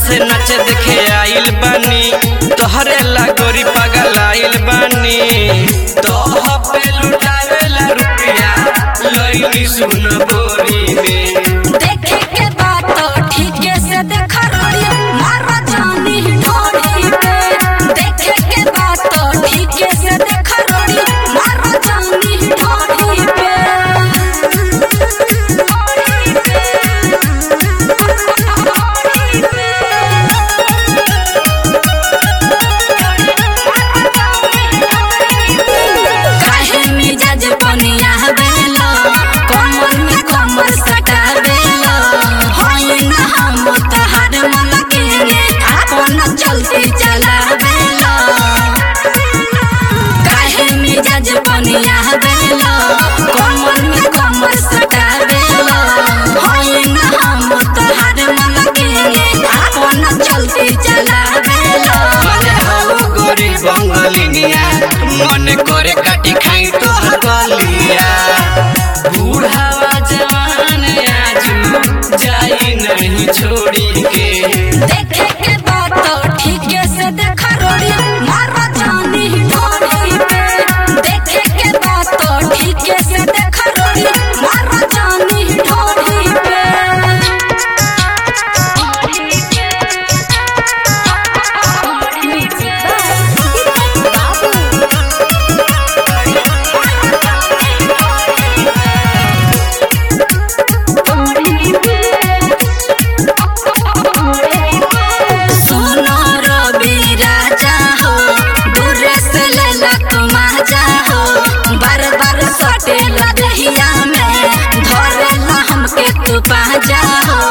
से नच देखे आइल बानी तोहरे ला गोरी पागल आइल बानी तोह पे लुटावेला रुपया लइनी सुन बोरी में देखे के बात तो ठीके से देखा रोड़ी मारा जानी ढोड़ी पे देखे के बात तो ठीके से देखा रोड़ी मारा जानी ढोड़ी पे ढोड़ी पे काहे मिजाज पनिया बेलो कमर में कमर सटा बेलो होई ना हम तहार मन के आपन चलते चला बेलो काहे मिजाज पनिया बेलो कमर में कमर सटा बेलो होई ना हम तहार मन के आपन चलते चला बेलो मने हो गोरी बंगलिनिया मन करे काटी खाई तोहर गलिया बूढ़ावा जवान आजू जाई नहीं छोड़ी के देखे के बात तो ठीके से देखा रोड़ी मारा जानी ढोड़ी पे देखे के बात तो ठीके से देखा रोड़ी मारा जानी ढोड़ी पे सुनो रवि राजा हो दूर से लेला तुम आजा हो बार बार सटेला दहिया में धरेला हमके तू पाजा हो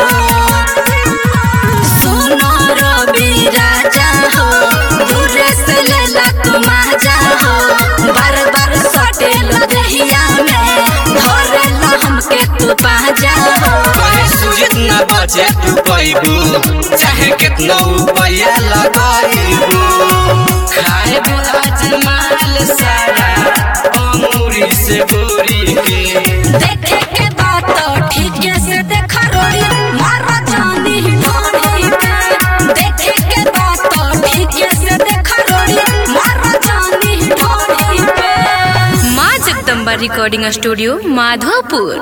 सुनो रवि राजा हो दूर से लेला तुम आजा हो बार बार सटेला दहिया में धरेला हमके तू पाजा हो कहे सूरज न बचे तू पैबू चाहे कितना रुपया लगाइबू खाए आज माल सारा अंगूरी से बोरी के देखे के बात तो ठीके से देखा रोड़ी मारा जानी ढोड़ी पे देखे के बात तो ठीके से देखा रोड़ी मारा जानी ढोड़ी पे माँ जगदम्बा रिकॉर्डिंग स्टूडियो माधोपुर